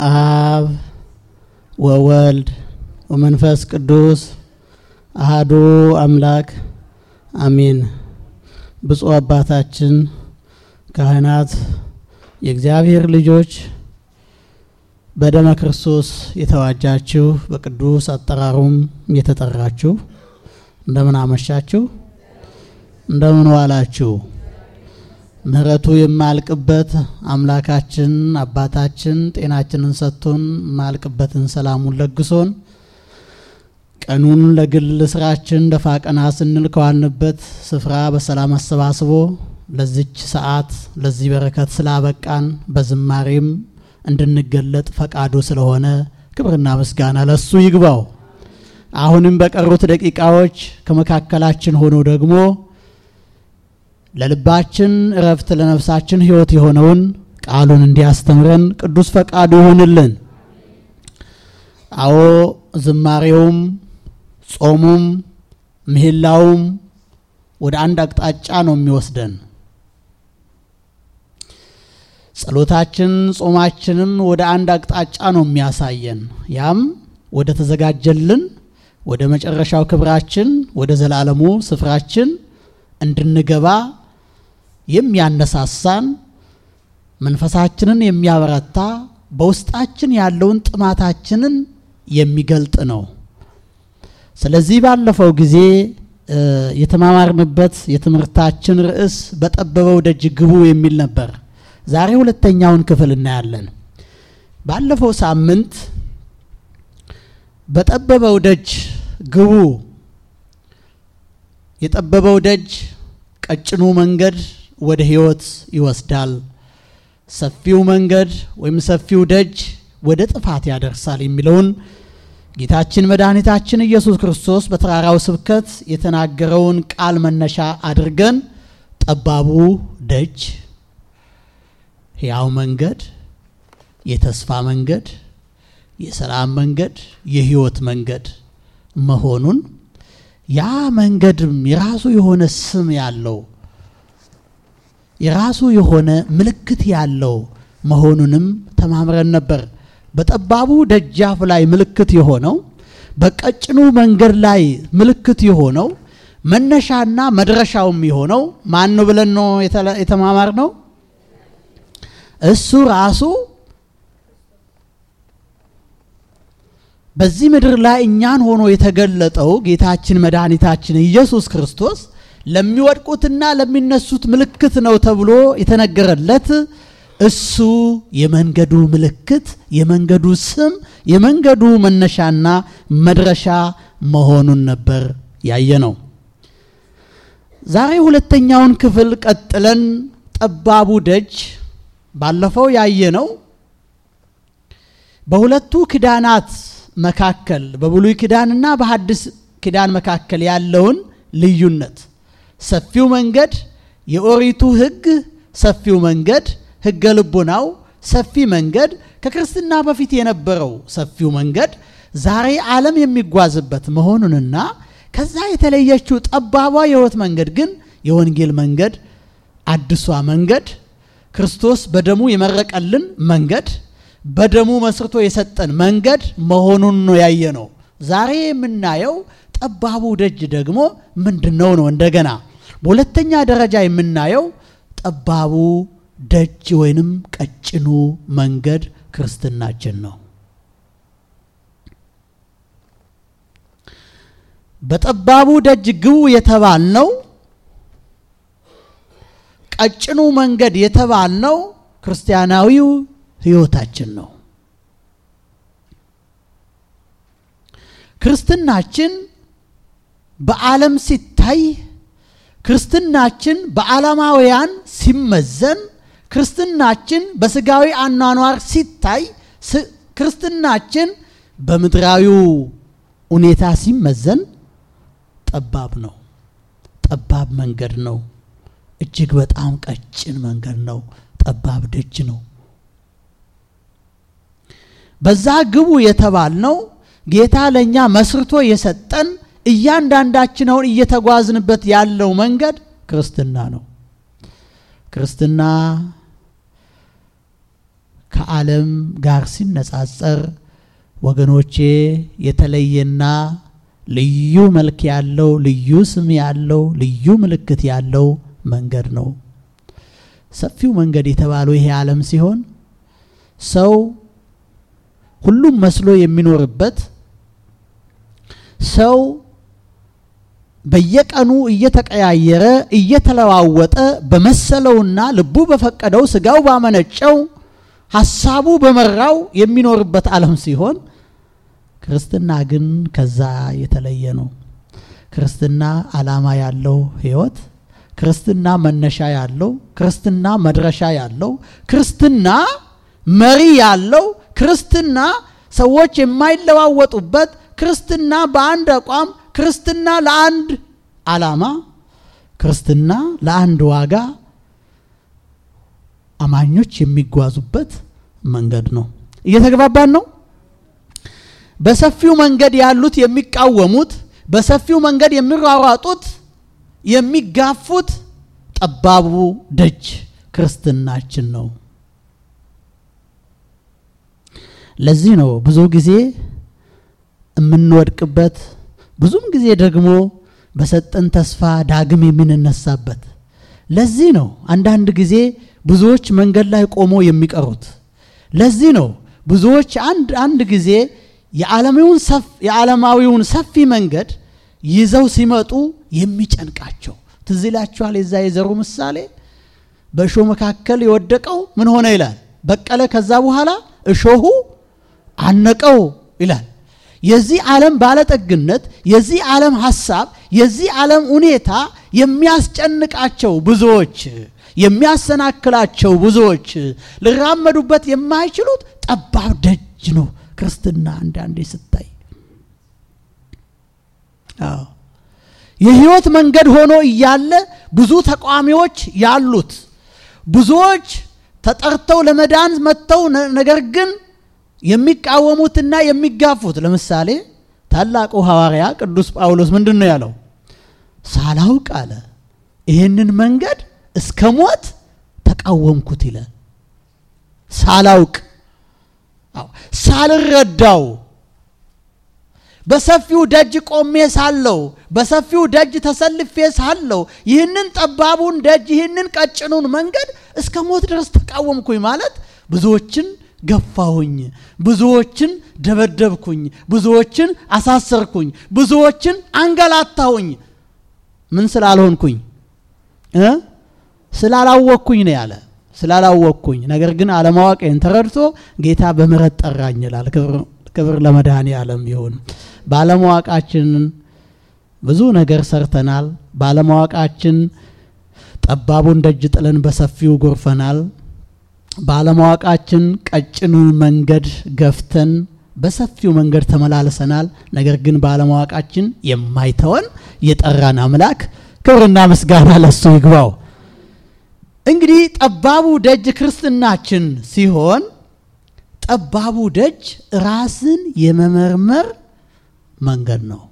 አብ ወወልድ ወመንፈስ ቅዱስ አህዱ አምላክ አሜን። ብፁዕ አባታችን ካህናት፣ የእግዚአብሔር ልጆች፣ በደመ ክርስቶስ የተዋጃችሁ በቅዱስ አጠራሩም የተጠራችሁ እንደምን አመሻችሁ፣ እንደምን ዋላችሁ። ምሕረቱ የማያልቅበት አምላካችን አባታችን ጤናችንን ሰጥቶን የማያልቅበትን ሰላሙን ለግሶን ቀኑን ለግል ስራችን ደፋ ቀና ስንል ከዋልንበት ስፍራ በሰላም አሰባስቦ ለዚች ሰዓት ለዚህ በረከት ስላበቃን በዝማሬም እንድንገለጥ ፈቃዱ ስለሆነ ክብርና ምስጋና ለሱ ይግባው። አሁንም በቀሩት ደቂቃዎች ከመካከላችን ሆኖ ደግሞ ለልባችን እረፍት ለነፍሳችን ሕይወት የሆነውን ቃሉን እንዲያስተምረን ቅዱስ ፈቃዱ ይሁንልን። አዎ ዝማሬውም ጾሙም ምህላውም ወደ አንድ አቅጣጫ ነው የሚወስደን። ጸሎታችን ጾማችንም ወደ አንድ አቅጣጫ ነው የሚያሳየን። ያም ወደ ተዘጋጀልን ወደ መጨረሻው ክብራችን ወደ ዘላለሙ ስፍራችን እንድንገባ የሚያነሳሳን መንፈሳችንን የሚያበረታ በውስጣችን ያለውን ጥማታችንን የሚገልጥ ነው። ስለዚህ ባለፈው ጊዜ የተማማርንበት የትምህርታችን ርዕስ በጠበበው ደጅ ግቡ የሚል ነበር። ዛሬ ሁለተኛውን ክፍል እናያለን። ባለፈው ሳምንት በጠበበው ደጅ ግቡ፣ የጠበበው ደጅ ቀጭኑ መንገድ ወደ ሕይወት ይወስዳል፣ ሰፊው መንገድ ወይም ሰፊው ደጅ ወደ ጥፋት ያደርሳል የሚለውን ጌታችን መድኃኒታችን ኢየሱስ ክርስቶስ በተራራው ስብከት የተናገረውን ቃል መነሻ አድርገን ጠባቡ ደጅ ሕያው መንገድ፣ የተስፋ መንገድ፣ የሰላም መንገድ፣ የሕይወት መንገድ መሆኑን ያ መንገድም የራሱ የሆነ ስም ያለው የራሱ የሆነ ምልክት ያለው መሆኑንም ተማምረን ነበር። በጠባቡ ደጃፍ ላይ ምልክት የሆነው በቀጭኑ መንገድ ላይ ምልክት የሆነው መነሻና መድረሻውም የሆነው ማን ነው ብለን ነው የተማማር ነው? እሱ ራሱ በዚህ ምድር ላይ እኛን ሆኖ የተገለጠው ጌታችን መድኃኒታችን ኢየሱስ ክርስቶስ ለሚወድቁትና ለሚነሱት ምልክት ነው ተብሎ የተነገረለት እሱ የመንገዱ ምልክት፣ የመንገዱ ስም፣ የመንገዱ መነሻና መድረሻ መሆኑን ነበር ያየ ነው። ዛሬ ሁለተኛውን ክፍል ቀጥለን ጠባቡ ደጅ ባለፈው ያየ ነው በሁለቱ ኪዳናት መካከል በብሉይ ኪዳንና በሐዲስ ኪዳን መካከል ያለውን ልዩነት ሰፊው መንገድ የኦሪቱ ሕግ ሰፊው መንገድ ሕገ ልቡናው ሰፊ መንገድ ከክርስትና በፊት የነበረው ሰፊው መንገድ ዛሬ ዓለም የሚጓዝበት መሆኑንና ከዛ የተለየችው ጠባቧ የሕይወት መንገድ ግን የወንጌል መንገድ አዲሷ መንገድ ክርስቶስ በደሙ የመረቀልን መንገድ በደሙ መስርቶ የሰጠን መንገድ መሆኑን ነው ያየ ነው። ዛሬ የምናየው ጠባቡ ደጅ ደግሞ ምንድን ነው ነው እንደገና በሁለተኛ ደረጃ የምናየው ጠባቡ ደጅ ወይንም ቀጭኑ መንገድ ክርስትናችን ነው። በጠባቡ ደጅ ግቡ የተባልነው ቀጭኑ መንገድ የተባልነው ክርስቲያናዊው ሕይወታችን ነው። ክርስትናችን በዓለም ሲታይ ክርስትናችን በዓለማውያን ሲመዘን ክርስትናችን በስጋዊ አኗኗር ሲታይ ክርስትናችን በምድራዊው ሁኔታ ሲመዘን ጠባብ ነው። ጠባብ መንገድ ነው። እጅግ በጣም ቀጭን መንገድ ነው። ጠባብ ደጅ ነው። በዛ ግቡ የተባልነው ጌታ ለእኛ መስርቶ የሰጠን እያንዳንዳችን አሁን እየተጓዝንበት ያለው መንገድ ክርስትና ነው። ክርስትና ከዓለም ጋር ሲነጻጸር ወገኖቼ የተለየና ልዩ መልክ ያለው ልዩ ስም ያለው ልዩ ምልክት ያለው መንገድ ነው። ሰፊው መንገድ የተባለው ይሄ ዓለም ሲሆን ሰው ሁሉም መስሎ የሚኖርበት ሰው በየቀኑ እየተቀያየረ እየተለዋወጠ በመሰለውና ልቡ በፈቀደው ስጋው ባመነጨው ሀሳቡ በመራው የሚኖርበት ዓለም ሲሆን ክርስትና ግን ከዛ የተለየ ነው። ክርስትና ዓላማ ያለው ሕይወት፣ ክርስትና መነሻ ያለው፣ ክርስትና መድረሻ ያለው፣ ክርስትና መሪ ያለው፣ ክርስትና ሰዎች የማይለዋወጡበት፣ ክርስትና በአንድ አቋም፣ ክርስትና ለአንድ ዓላማ፣ ክርስትና ለአንድ ዋጋ አማኞች የሚጓዙበት መንገድ ነው። እየተግባባን ነው። በሰፊው መንገድ ያሉት የሚቃወሙት፣ በሰፊው መንገድ የሚሯሯጡት፣ የሚጋፉት ጠባቡ ደጅ ክርስትናችን ነው። ለዚህ ነው ብዙ ጊዜ የምንወድቅበት፣ ብዙም ጊዜ ደግሞ በሰጠን ተስፋ ዳግም የምንነሳበት። ለዚህ ነው አንዳንድ ጊዜ ብዙዎች መንገድ ላይ ቆሞ የሚቀሩት። ለዚህ ነው ብዙዎች አንድ አንድ ጊዜ የዓለማዊውን ሰፊ መንገድ ይዘው ሲመጡ የሚጨንቃቸው። ትዝ ይላችኋል የዛ የዘሩ ምሳሌ በእሾህ መካከል የወደቀው ምን ሆነ ይላል? በቀለ። ከዛ በኋላ እሾሁ አነቀው ይላል። የዚህ ዓለም ባለጠግነት፣ የዚህ ዓለም ሐሳብ፣ የዚህ ዓለም ሁኔታ የሚያስጨንቃቸው ብዙዎች የሚያሰናክላቸው ብዙዎች ሊራመዱበት የማይችሉት ጠባብ ደጅ ነው ክርስትና። አንዳንዴ ስታይ አዎ የህይወት መንገድ ሆኖ እያለ ብዙ ተቃዋሚዎች ያሉት ብዙዎች ተጠርተው ለመዳን መጥተው ነገር ግን የሚቃወሙትና የሚጋፉት። ለምሳሌ ታላቁ ሐዋርያ ቅዱስ ጳውሎስ ምንድን ነው ያለው? ሳላውቅ አለ ይህንን መንገድ እስከ ሞት ተቃወምኩት ይላል። ሳላውቅ ሳልረዳው በሰፊው ደጅ ቆሜ ሳለው በሰፊው ደጅ ተሰልፌ ሳለው ይህንን ጠባቡን ደጅ ይህንን ቀጭኑን መንገድ እስከ ሞት ድረስ ተቃወምኩኝ ማለት ብዙዎችን ገፋሁኝ፣ ብዙዎችን ደበደብኩኝ፣ ብዙዎችን አሳሰርኩኝ፣ ብዙዎችን አንገላታሁኝ። ምን ስላልሆንኩኝ እ ስላላወቅኩኝ ነው ያለ። ስላላወቅኩኝ ነገር ግን አለማወቄን ተረድቶ ጌታ በምሕረት ጠራኝ ይላል። ክብር ለመድኃኔ ዓለም ይሁን። ባለማወቃችን ብዙ ነገር ሰርተናል። ባለማወቃችን ጠባቡን ደጅ ጥለን በሰፊው ጎርፈናል። ባለማወቃችን ቀጭኑን መንገድ ገፍተን በሰፊው መንገድ ተመላልሰናል። ነገር ግን ባለማወቃችን የማይተወን የጠራን አምላክ ክብርና ምስጋና ለሱ ይግባው። እንግዲህ ጠባቡ ደጅ ክርስትናችን ሲሆን ጠባቡ ደጅ ራስን የመመርመር መንገድ ነው።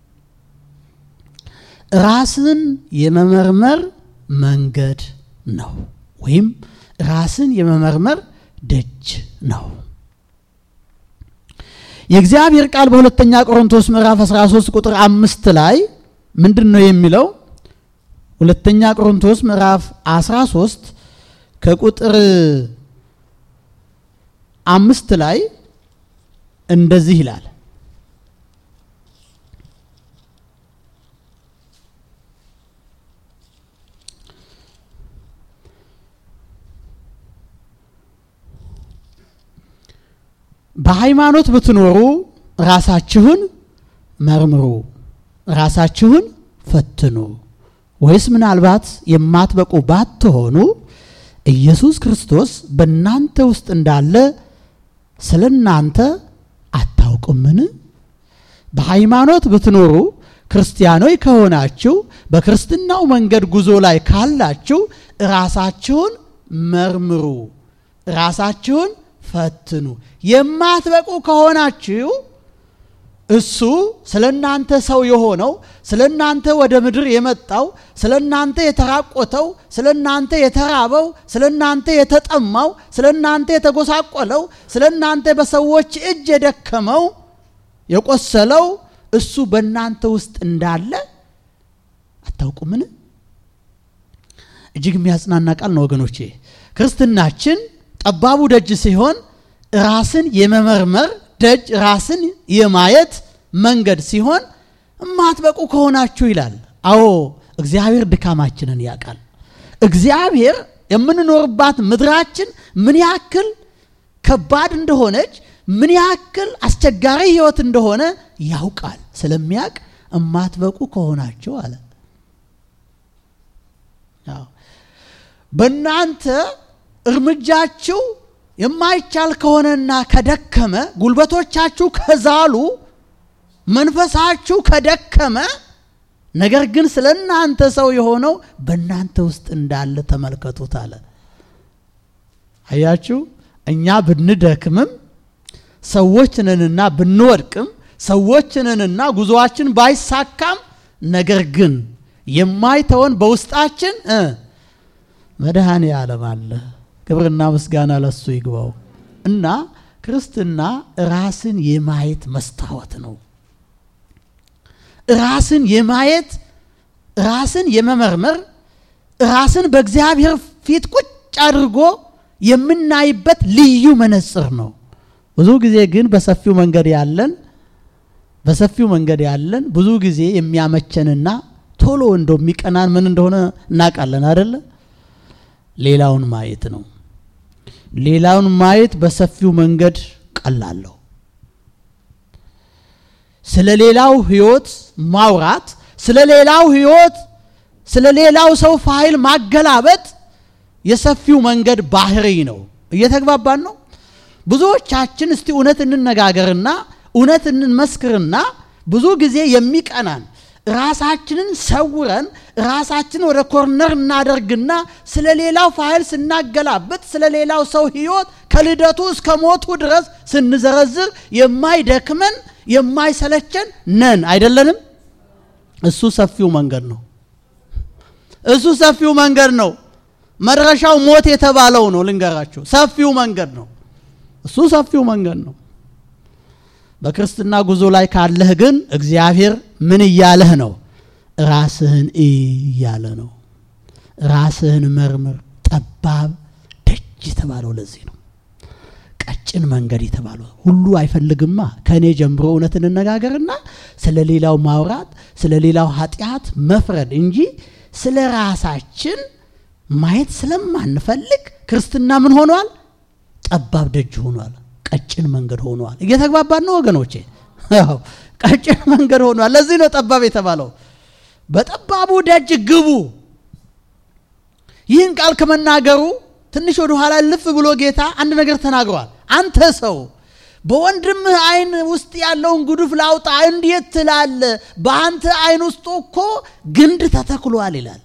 ራስን የመመርመር መንገድ ነው፣ ወይም ራስን የመመርመር ደጅ ነው። የእግዚአብሔር ቃል በሁለተኛ ቆሮንቶስ ምዕራፍ 13 ቁጥር አምስት ላይ ምንድን ነው የሚለው? ሁለተኛ ቆሮንቶስ ምዕራፍ 13 ከቁጥር አምስት ላይ እንደዚህ ይላል። በሃይማኖት ብትኖሩ ራሳችሁን መርምሩ፣ ራሳችሁን ፈትኑ ወይስ ምናልባት የማትበቁ ባትሆኑ ኢየሱስ ክርስቶስ በእናንተ ውስጥ እንዳለ ስለ እናንተ አታውቁምን? በሃይማኖት ብትኖሩ ክርስቲያኖች ከሆናችሁ በክርስትናው መንገድ ጉዞ ላይ ካላችሁ ራሳችሁን መርምሩ፣ ራሳችሁን ፈትኑ። የማትበቁ ከሆናችሁ እሱ ስለ እናንተ ሰው የሆነው ስለ እናንተ ወደ ምድር የመጣው ስለ እናንተ የተራቆተው ስለ እናንተ የተራበው ስለ እናንተ የተጠማው ስለ እናንተ የተጎሳቆለው ስለ እናንተ በሰዎች እጅ የደከመው የቆሰለው እሱ በእናንተ ውስጥ እንዳለ አታውቁምን? እጅግ የሚያጽናና ቃል ነው ወገኖቼ። ክርስትናችን ጠባቡ ደጅ ሲሆን ራስን የመመርመር ደጅ ራስን የማየት መንገድ ሲሆን እማትበቁ ከሆናችሁ ይላል። አዎ እግዚአብሔር ድካማችንን ያውቃል። እግዚአብሔር የምንኖርባት ምድራችን ምን ያክል ከባድ እንደሆነች ምን ያክል አስቸጋሪ ሕይወት እንደሆነ ያውቃል። ስለሚያውቅ እማትበቁ ከሆናችሁ አለ በእናንተ እርምጃችሁ የማይቻል ከሆነና ከደከመ ጉልበቶቻችሁ ከዛሉ መንፈሳችሁ ከደከመ ነገር ግን ስለ እናንተ ሰው የሆነው በእናንተ ውስጥ እንዳለ ተመልከቱት አለ። አያችሁ፣ እኛ ብንደክምም ሰዎች ነንና ብንወድቅም ሰዎች ነንና ጉዞአችን ባይሳካም ነገር ግን የማይተወን በውስጣችን መድኃኔ ዓለም አለ። ክብርና ምስጋና ለሱ ይግባው እና ክርስትና ራስን የማየት መስታወት ነው። ራስን የማየት ራስን የመመርመር ራስን በእግዚአብሔር ፊት ቁጭ አድርጎ የምናይበት ልዩ መነጽር ነው። ብዙ ጊዜ ግን በሰፊው መንገድ ያለን በሰፊው መንገድ ያለን ብዙ ጊዜ የሚያመቸንና ቶሎ እንደሚቀናን ምን እንደሆነ እናውቃለን አደለ? ሌላውን ማየት ነው። ሌላውን ማየት በሰፊው መንገድ ቀላለሁ። ስለ ሌላው ህይወት ማውራት፣ ስለ ሌላው ህይወት፣ ስለ ሌላው ሰው ፋይል ማገላበጥ የሰፊው መንገድ ባህሪ ነው። እየተግባባን ነው። ብዙዎቻችን እስቲ እውነት እንነጋገርና እውነት እንመስክርና ብዙ ጊዜ የሚቀናን ራሳችንን ሰውረን ራሳችን ወደ ኮርነር እናደርግና ስለ ሌላው ፋይል ስናገላብጥ ስለ ሌላው ሰው ህይወት ከልደቱ እስከ ሞቱ ድረስ ስንዘረዝር የማይደክመን የማይሰለቸን ነን አይደለንም? እሱ ሰፊው መንገድ ነው። እሱ ሰፊው መንገድ ነው። መድረሻው ሞት የተባለው ነው። ልንገራችሁ፣ ሰፊው መንገድ ነው። እሱ ሰፊው መንገድ ነው። በክርስትና ጉዞ ላይ ካለህ ግን እግዚአብሔር ምን እያለህ ነው? ራስህን እያለ ነው። ራስህን መርምር። ጠባብ ደጅ የተባለው ለዚህ ነው። ቀጭን መንገድ የተባለው ሁሉ አይፈልግማ። ከእኔ ጀምሮ እውነት እንነጋገርና ስለ ሌላው ማውራት፣ ስለ ሌላው ኃጢአት መፍረድ እንጂ ስለ ራሳችን ማየት ስለማንፈልግ ክርስትና ምን ሆኗል? ጠባብ ደጅ ሆኗል። ቀጭን መንገድ ሆኗል። እየተግባባን ነው ወገኖቼ? ያው ቀጭን መንገድ ሆኗል። ለዚህ ነው ጠባብ የተባለው። በጠባቡ ደጅ ግቡ። ይህን ቃል ከመናገሩ ትንሽ ወደ ኋላ ልፍ ብሎ ጌታ አንድ ነገር ተናግሯል። አንተ ሰው በወንድምህ ዓይን ውስጥ ያለውን ጉዱፍ ላውጣ እንዴት ትላለህ? በአንተ ዓይን ውስጥ እኮ ግንድ ተተክሏል ይላል።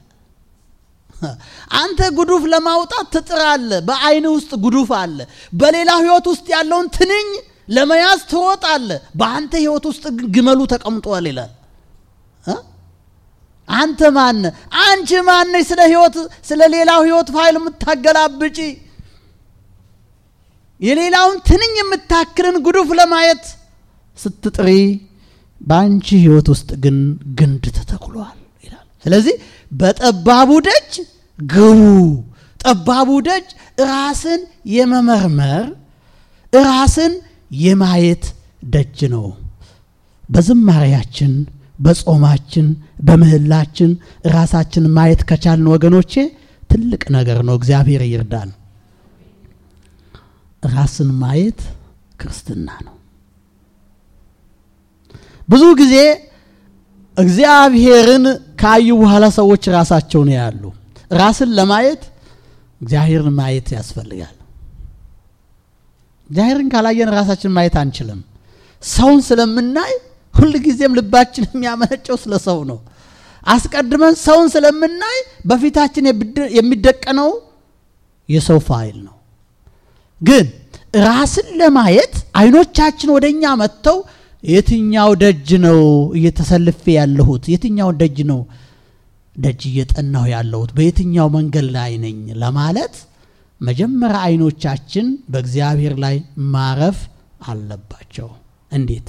አንተ ጉዱፍ ለማውጣት ትጥራለህ። በዓይን ውስጥ ጉዱፍ አለ። በሌላው ሕይወት ውስጥ ያለውን ትንኝ ለመያዝ ትሮጣለህ። በአንተ ሕይወት ውስጥ ግን ግመሉ ተቀምጧል ይላል። አንተ ማነ? አንቺ ማነች? ስለ ሕይወት ስለ ሌላው ሕይወት ፋይል የምታገላብጪ የሌላውን ትንኝ የምታክልን ጉዱፍ ለማየት ስትጥሪ በአንቺ ሕይወት ውስጥ ግን ግንድ ተተክሏል ይላል። ስለዚህ በጠባቡ ደጅ ግቡ። ጠባቡ ደጅ ራስን የመመርመር ራስን የማየት ደጅ ነው። በዝማሬያችን፣ በጾማችን፣ በምህላችን ራሳችን ማየት ከቻልን ወገኖቼ ትልቅ ነገር ነው። እግዚአብሔር ይርዳን። ራስን ማየት ክርስትና ነው። ብዙ ጊዜ እግዚአብሔርን ካዩ በኋላ ሰዎች ራሳቸውን ያሉ። ራስን ለማየት እግዚአብሔርን ማየት ያስፈልጋል። እግዚአብሔርን ካላየን ራሳችን ማየት አንችልም። ሰውን ስለምናይ ሁልጊዜም ልባችን የሚያመነጨው ስለ ሰው ነው። አስቀድመን ሰውን ስለምናይ በፊታችን የሚደቀነው የሰው ፋይል ነው። ግን ራስን ለማየት አይኖቻችን ወደ እኛ መጥተው የትኛው ደጅ ነው እየተሰልፌ ያለሁት? የትኛው ደጅ ነው ደጅ እየጠናሁ ያለሁት? በየትኛው መንገድ ላይ ነኝ ለማለት መጀመሪያ አይኖቻችን በእግዚአብሔር ላይ ማረፍ አለባቸው። እንዴት?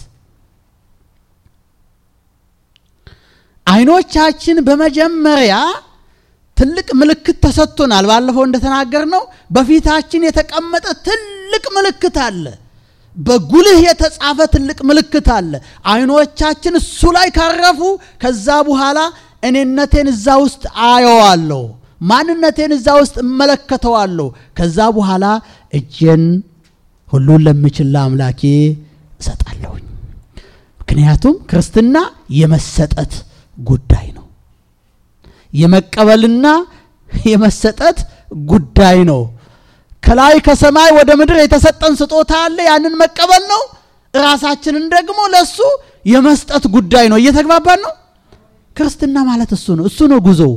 አይኖቻችን በመጀመሪያ ትልቅ ምልክት ተሰጥቶናል። ባለፈው እንደተናገር ነው በፊታችን የተቀመጠ ትልቅ ምልክት አለ። በጉልህ የተጻፈ ትልቅ ምልክት አለ። አይኖቻችን እሱ ላይ ካረፉ ከዛ በኋላ እኔነቴን እዛ ውስጥ አየዋለሁ፣ ማንነቴን እዛ ውስጥ እመለከተዋለሁ። ከዛ በኋላ እጄን ሁሉን ለሚችል ለአምላኬ እሰጣለሁኝ። ምክንያቱም ክርስትና የመሰጠት ጉዳይ ነው። የመቀበልና የመሰጠት ጉዳይ ነው። ከላይ ከሰማይ ወደ ምድር የተሰጠን ስጦታ አለ። ያንን መቀበል ነው። ራሳችንን ደግሞ ለሱ የመስጠት ጉዳይ ነው። እየተግባባን ነው። ክርስትና ማለት እሱ ነው። እሱ ነው ጉዞው።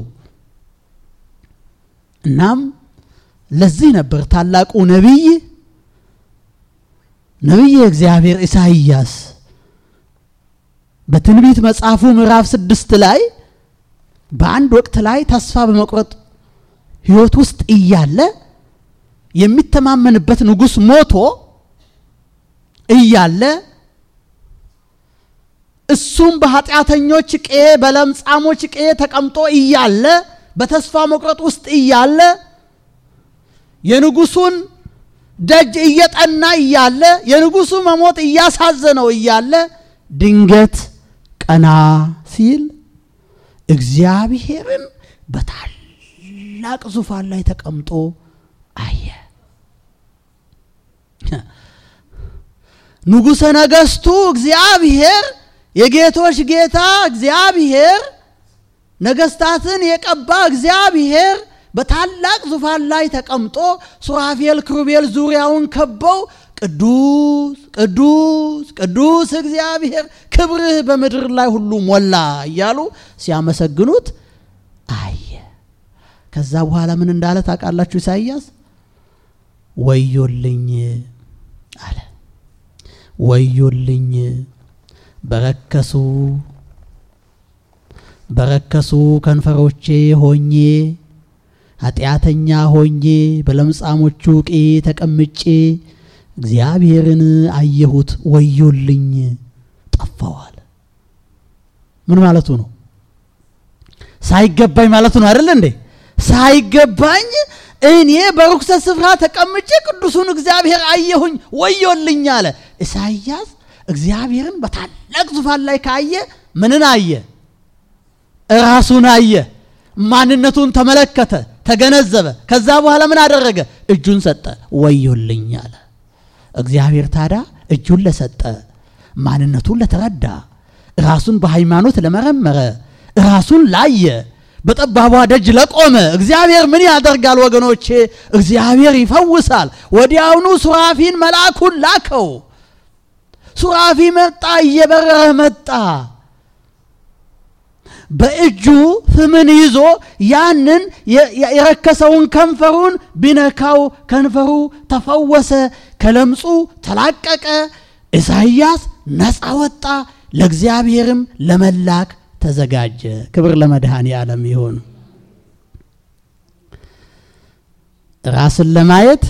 እናም ለዚህ ነበር ታላቁ ነቢይ ነቢይ እግዚአብሔር ኢሳይያስ በትንቢት መጽሐፉ ምዕራፍ ስድስት ላይ በአንድ ወቅት ላይ ተስፋ በመቁረጥ ሕይወት ውስጥ እያለ የሚተማመንበት ንጉሥ ሞቶ እያለ እሱም በኃጢአተኞች ቄ በለምጻሞች ቄ ተቀምጦ እያለ በተስፋ መቁረጥ ውስጥ እያለ የንጉሱን ደጅ እየጠና እያለ የንጉሱ መሞት እያሳዘነው እያለ ድንገት ቀና ሲል እግዚአብሔርን በታላቅ ዙፋን ላይ ተቀምጦ አየ። ንጉሠ ነገሥቱ እግዚአብሔር የጌቶች ጌታ እግዚአብሔር ነገሥታትን የቀባ እግዚአብሔር በታላቅ ዙፋን ላይ ተቀምጦ ሱራፌል ክሩቤል ዙሪያውን ከበው ቅዱስ ቅዱስ ቅዱስ እግዚአብሔር ክብርህ በምድር ላይ ሁሉ ሞላ እያሉ ሲያመሰግኑት አየ። ከዛ በኋላ ምን እንዳለ ታውቃላችሁ? ኢሳይያስ ወዮልኝ አለ። ወዮልኝ በረከሱ በረከሱ ከንፈሮቼ ሆኜ ኃጢአተኛ ሆኜ በለምጻሞቹ ቄ ተቀምጬ እግዚአብሔርን አየሁት፣ ወዮልኝ ጠፋዋል። ምን ማለቱ ነው? ሳይገባኝ ማለቱ ነው አይደል እንዴ? ሳይገባኝ እኔ በርኩሰት ስፍራ ተቀምጬ ቅዱሱን እግዚአብሔር አየሁኝ፣ ወዮልኝ አለ። ኢሳይያስ እግዚአብሔርን በታላቅ ዙፋን ላይ ካየ ምንን አየ? ራሱን አየ። ማንነቱን ተመለከተ፣ ተገነዘበ። ከዛ በኋላ ምን አደረገ? እጁን ሰጠ፣ ወዮልኝ አለ። እግዚአብሔር ታዲያ እጁን ለሰጠ፣ ማንነቱን ለተረዳ፣ ራሱን በሃይማኖት ለመረመረ፣ ራሱን ላየ፣ በጠባቧ ደጅ ለቆመ እግዚአብሔር ምን ያደርጋል ወገኖቼ? እግዚአብሔር ይፈውሳል። ወዲያውኑ ሱራፊን መልአኩን ላከው። ሱራፊ መጣ፣ እየበረረ መጣ። በእጁ ፍምን ይዞ ያንን የረከሰውን ከንፈሩን ቢነካው ከንፈሩ ተፈወሰ፣ ከለምጹ ተላቀቀ። ኢሳይያስ ነፃ ወጣ፣ ለእግዚአብሔርም ለመላክ ተዘጋጀ። ክብር ለመድኃኔ ዓለም ይሁን። ራስን ለማየት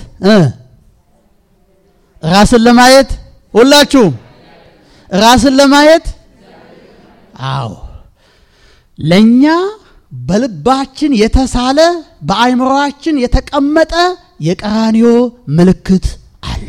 ራስን ለማየት ሁላችሁም ራስን ለማየት አዎ ለእኛ በልባችን የተሳለ በአእምሮአችን የተቀመጠ የቀራንዮ ምልክት አለ።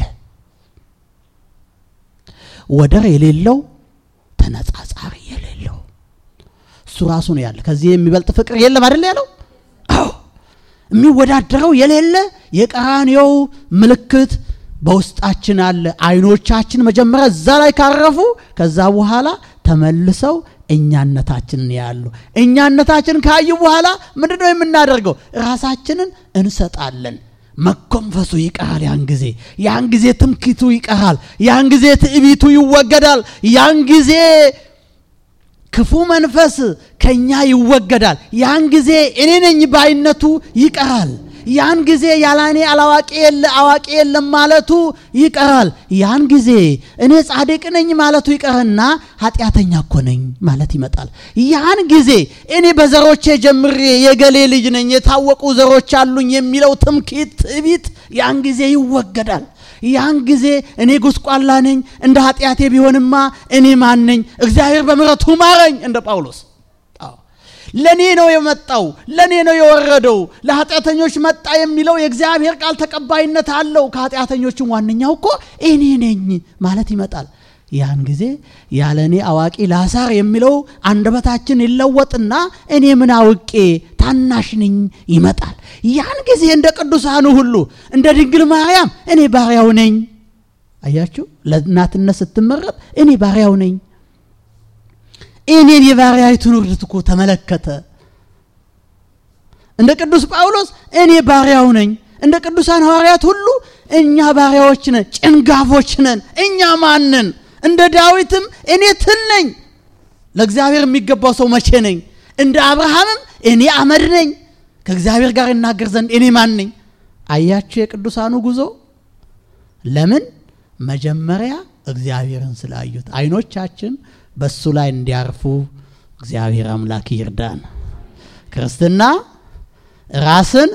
ወደር የሌለው ተነጻጻሪ የሌለው እሱ ራሱ ነው ያለ። ከዚህ የሚበልጥ ፍቅር የለም አይደል ያለው? አዎ የሚወዳደረው የሌለ የቀራንዮው ምልክት በውስጣችን አለ። አይኖቻችን መጀመሪያ እዛ ላይ ካረፉ ከዛ በኋላ ተመልሰው እኛነታችንን ያሉ እኛነታችንን ካዩ በኋላ ምንድን ነው የምናደርገው? ራሳችንን እንሰጣለን። መኮንፈሱ ይቀራል። ያን ጊዜ ያን ጊዜ ትምክቱ ይቀራል። ያን ጊዜ ትዕቢቱ ይወገዳል። ያን ጊዜ ክፉ መንፈስ ከኛ ይወገዳል። ያን ጊዜ እኔ ነኝ ባይነቱ ይቀራል። ያን ጊዜ ያላኔ አላዋቂ የለ አዋቂ የለም ማለቱ ይቀራል። ያን ጊዜ እኔ ጻድቅ ነኝ ማለቱ ይቀርና ኃጢአተኛ እኮ ነኝ ማለት ይመጣል። ያን ጊዜ እኔ በዘሮቼ ጀምሬ የገሌ ልጅ ነኝ የታወቁ ዘሮች አሉኝ የሚለው ትምክህት፣ ትዕቢት ያን ጊዜ ይወገዳል። ያን ጊዜ እኔ ጉስቋላ ነኝ፣ እንደ ኃጢአቴ ቢሆንማ እኔ ማን ነኝ? እግዚአብሔር በምሕረቱ ማረኝ እንደ ጳውሎስ ለእኔ ነው የመጣው፣ ለእኔ ነው የወረደው፣ ለኃጢአተኞች መጣ የሚለው የእግዚአብሔር ቃል ተቀባይነት አለው። ከኃጢአተኞችም ዋነኛው እኮ እኔ ነኝ ማለት ይመጣል። ያን ጊዜ ያለ እኔ አዋቂ ላሳር የሚለው አንደበታችን ይለወጥና እኔ ምን አውቄ ታናሽ ነኝ ይመጣል። ያን ጊዜ እንደ ቅዱሳኑ ሁሉ እንደ ድንግል ማርያም እኔ ባሪያው ነኝ። አያችሁ፣ ለእናትነት ስትመረጥ እኔ ባሪያው ነኝ እኔን የባሪያይቱን ውርደት እኮ ተመለከተ። እንደ ቅዱስ ጳውሎስ እኔ ባሪያው ነኝ። እንደ ቅዱሳን ሐዋርያት ሁሉ እኛ ባሪያዎች ነን፣ ጭንጋፎች ነን። እኛ ማንን? እንደ ዳዊትም እኔ ትል ነኝ፣ ለእግዚአብሔር የሚገባው ሰው መቼ ነኝ? እንደ አብርሃምም እኔ አመድ ነኝ፣ ከእግዚአብሔር ጋር እናገር ዘንድ እኔ ማን ነኝ? አያችሁ የቅዱሳኑ ጉዞ ለምን? መጀመሪያ እግዚአብሔርን ስላዩት አይኖቻችን በሱ ላይ እንዲያርፉ እግዚአብሔር አምላክ ይርዳን። ክርስትና ራስን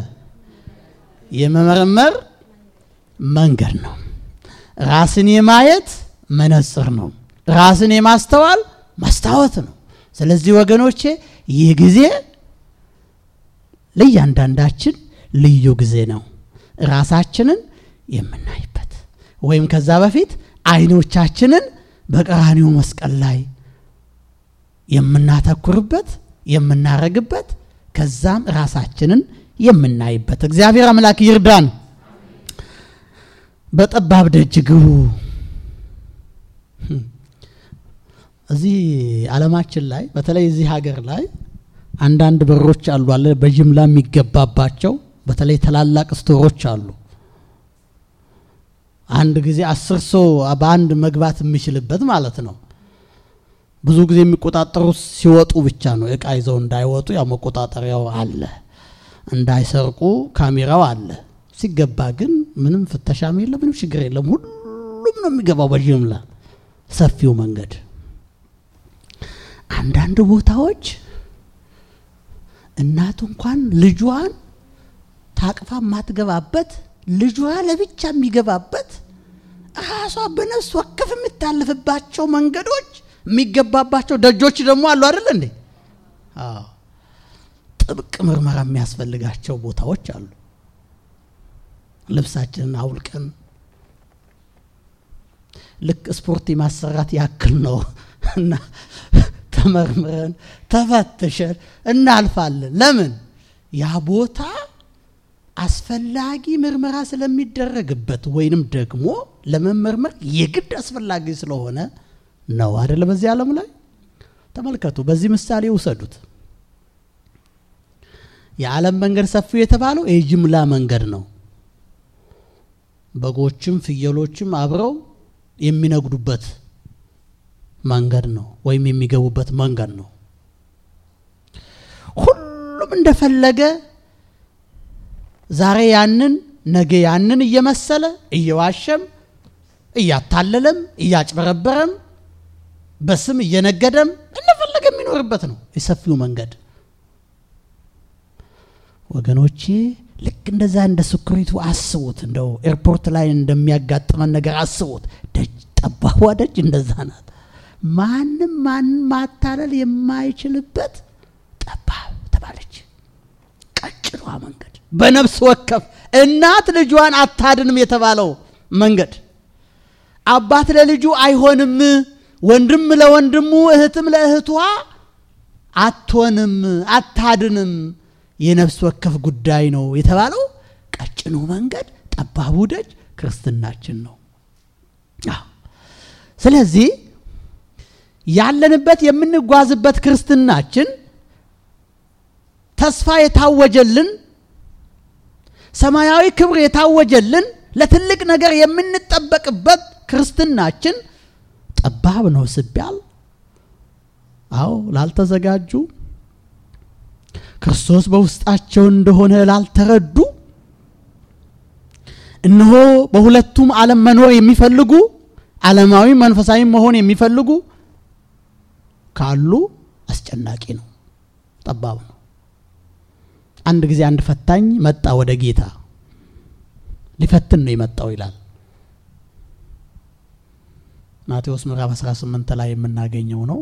የመመርመር መንገድ ነው። ራስን የማየት መነጽር ነው። ራስን የማስተዋል መስታወት ነው። ስለዚህ ወገኖቼ ይህ ጊዜ ለእያንዳንዳችን ልዩ ጊዜ ነው። ራሳችንን የምናይበት ወይም ከዛ በፊት አይኖቻችንን በቀራኒው መስቀል ላይ የምናተኩርበት የምናረግበት ከዛም ራሳችንን የምናይበት እግዚአብሔር አምላክ ይርዳን። በጠባብ ደጅ ግቡ። እዚህ ዓለማችን ላይ በተለይ እዚህ ሀገር ላይ አንዳንድ በሮች አሉ አለ በጅምላ የሚገባባቸው በተለይ ታላላቅ ስቶሮች አሉ። አንድ ጊዜ አስር ሰው በአንድ መግባት የሚችልበት ማለት ነው። ብዙ ጊዜ የሚቆጣጠሩት ሲወጡ ብቻ ነው። እቃ ይዘው እንዳይወጡ ያው መቆጣጠሪያው አለ፣ እንዳይሰርቁ ካሜራው አለ። ሲገባ ግን ምንም ፍተሻም የለም፣ ምንም ችግር የለም። ሁሉም ነው የሚገባው በጅምላ ሰፊው መንገድ። አንዳንድ ቦታዎች እናቱ እንኳን ልጇን ታቅፋ የማትገባበት ልጇ ለብቻ የሚገባበት ራሷ በነፍስ ወከፍ የምታልፍባቸው መንገዶች የሚገባባቸው ደጆች ደግሞ አሉ አይደል እንዴ? አዎ፣ ጥብቅ ምርመራ የሚያስፈልጋቸው ቦታዎች አሉ። ልብሳችንን አውልቀን ልክ ስፖርት የማሰራት ያክል ነው እና ተመርምረን ተፈትሸን እናልፋለን። ለምን ያ ቦታ አስፈላጊ ምርመራ ስለሚደረግበት ወይንም ደግሞ ለመመርመር የግድ አስፈላጊ ስለሆነ ነው አደለ? በዚህ ዓለም ላይ ተመልከቱ። በዚህ ምሳሌ ውሰዱት። የዓለም መንገድ ሰፊው የተባለው የጅምላ መንገድ ነው። በጎችም ፍየሎችም አብረው የሚነግዱበት መንገድ ነው፣ ወይም የሚገቡበት መንገድ ነው። ሁሉም እንደፈለገ ዛሬ ያንን ነገ ያንን እየመሰለ እየዋሸም እያታለለም እያጭበረበረም በስም እየነገደም እንደፈለገ የሚኖርበት ነው የሰፊው መንገድ። ወገኖቼ ልክ እንደዛ እንደ ስኩሪቱ አስቡት። እንደው ኤርፖርት ላይ እንደሚያጋጥመን ነገር አስቡት። ደጅ ጠባቧ ደጅ እንደዛ ናት። ማንም ማንም ማታለል የማይችልበት ጠባብ ተባለች ቀጭኗ መንገድ በነፍስ ወከፍ እናት ልጇን አታድንም የተባለው መንገድ አባት ለልጁ አይሆንም፣ ወንድም ለወንድሙ እህትም ለእህቷ አትሆንም፣ አታድንም፣ የነፍስ ወከፍ ጉዳይ ነው የተባለው ቀጭኑ መንገድ ጠባቡ ደጅ ክርስትናችን ነው። ስለዚህ ያለንበት የምንጓዝበት ክርስትናችን ተስፋ የታወጀልን ሰማያዊ ክብር የታወጀልን ለትልቅ ነገር የምንጠበቅበት ክርስትናችን ጠባብ ነው ሲባል፣ አዎ ላልተዘጋጁ ክርስቶስ በውስጣቸው እንደሆነ ላልተረዱ እነሆ በሁለቱም ዓለም መኖር የሚፈልጉ ዓለማዊ መንፈሳዊ መሆን የሚፈልጉ ካሉ አስጨናቂ ነው፣ ጠባብ ነው። አንድ ጊዜ አንድ ፈታኝ መጣ ወደ ጌታ ሊፈትን ነው የመጣው ይላል ማቴዎስ ምዕራፍ 18 ላይ የምናገኘው ነው።